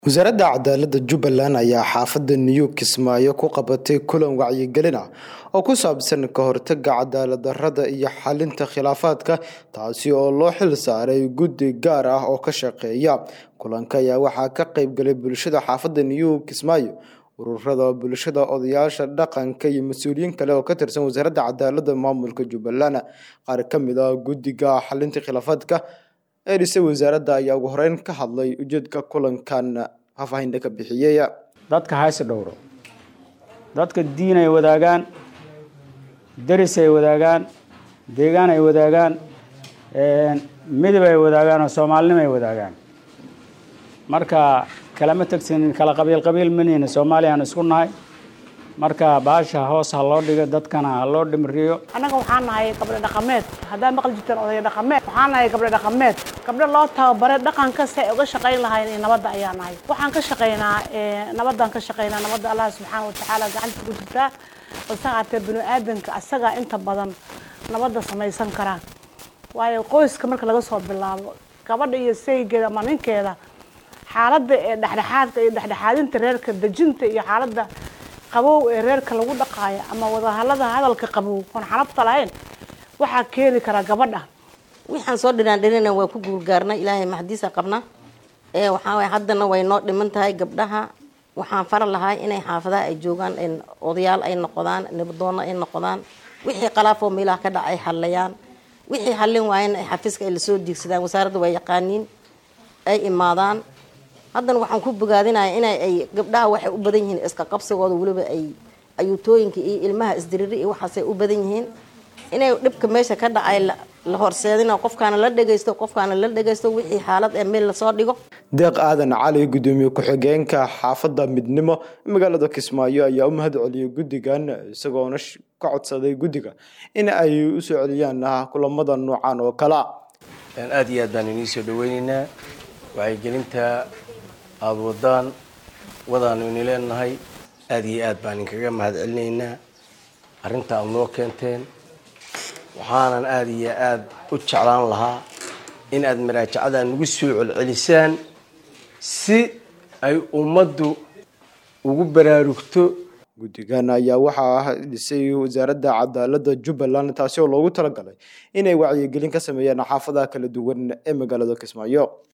wasaaradda cadaaladda jubbaland ayaa xaafadda new kismaayo ku qabatay kulan wacyigelin ah oo ku saabsan ka hortagga cadaalad darrada iyo xalinta khilaafaadka taasi oo loo xil saaray guddi gaar ah oo ka shaqeeya kulanka ayaa waxaa ka qaybgalay bulshada xaafadda new kismaayo ururada bulshada odayaasha dhaqanka iyo mas-uuliyiin kale oo ka tirsan wasaaradda cadaaladda maamulka jubbaland qaar ka mid ah guddiga xalinta khilaafaadka ee dhisay wasaaradda ayaa ugu horeyn ka hadlay ujeedka kulankan faahfaahinta ka bixiyey dadka haysi dhowro dadka diin ay wadaagaan deris ay wadaagaan deegaan ay wadaagaan midab ay wadaagaan oo soomaalinimo ay wadaagaan marka kalama tegsanin kala qabiil qabiil manihina soomaaliya aan isku nahay marka baasha hoos ha loo dhigo dadkana ha loo dhimriyo annaga waxaan nahay gabdho dhaqameed haddaa maqli jirteen odaya dhaqameed waxaan nahay gabdho dhaqameed gabdho loo tababare dhaqanka si ay uga shaqayn lahayn iyo nabadda ayaa nahay waxaan ka shaqaynaa nabaddaan ka shaqaynaa nabadda allah subxaana watacaala gacanta ku jirtaa balse haatee bini aadanka asagaa inta badan nabadda samaysan karaa waayo qoyska marka laga soo bilaabo gabadha iyo saygeeda ama ninkeeda xaaladda ee dhexdhexaadka iyo dhexdhexaadinta reerka dejinta iyo xaaladda qabow ee reerka lagu dhaqaayo ama wadahallada hadalka qabow oon xanabta lahayn waxaa keeni karaa gabadha waxaan soo dhinaandhinina waa ku guulgaarnay ilaahay maxdiisa qabna ee waxaa waay haddana way noo dhiman tahay gabdhaha waxaan fara lahay inay xaafadaha ay joogaan odayaal ay noqdaan nabadoono ay noqdaan wixii qalaafoo meelaha ka dhac ay hallayaan wixii hallin waayana ay xafiiska ay lasoo diigsadaan wasaaradda waa yaqaaniin ay imaadaan haddana waxaan ku bogaadinaya ina ay gabdhaha waxay u badan yihiin iska qabsigooda weliba ay ayuutooyinka iyo ilmaha isdiriri iyo waxaasay u badan yihiin inay dhibka meesha ka dhacay la horseedina qofkaana la dhegaysto qofkaana la dhegaysto wixii xaalad ee meel lasoo dhigo deeq aadan cali gudoomiye ku-xigeenka xaafadda midnimo magaalada kismaayo ayaa u mahad celiyey guddigan isagoona ka codsaday guddiga in ay usoo celiyaan kulamada noocan oo kalea aada iyo aad baan inii soo dhaweyneynaa wacyigelinta aada wadaan wadaanu ini leenahay aada iyo aad baan inkaga mahad celinaynaa arrinta aada noo keenteen waxaanan aada iyo aada u jeclaan lahaa in aada maraajacada nagu soo celcelisaan si ay ummaddu ugu baraarugto guddigan ayaa waxaa dhisay wasaaradda cadaaladda jubbaland taasi oo loogu talagalay inay wacyigelin ka sameeyaan xaafadaha kala duwan ee magaalada kismaayo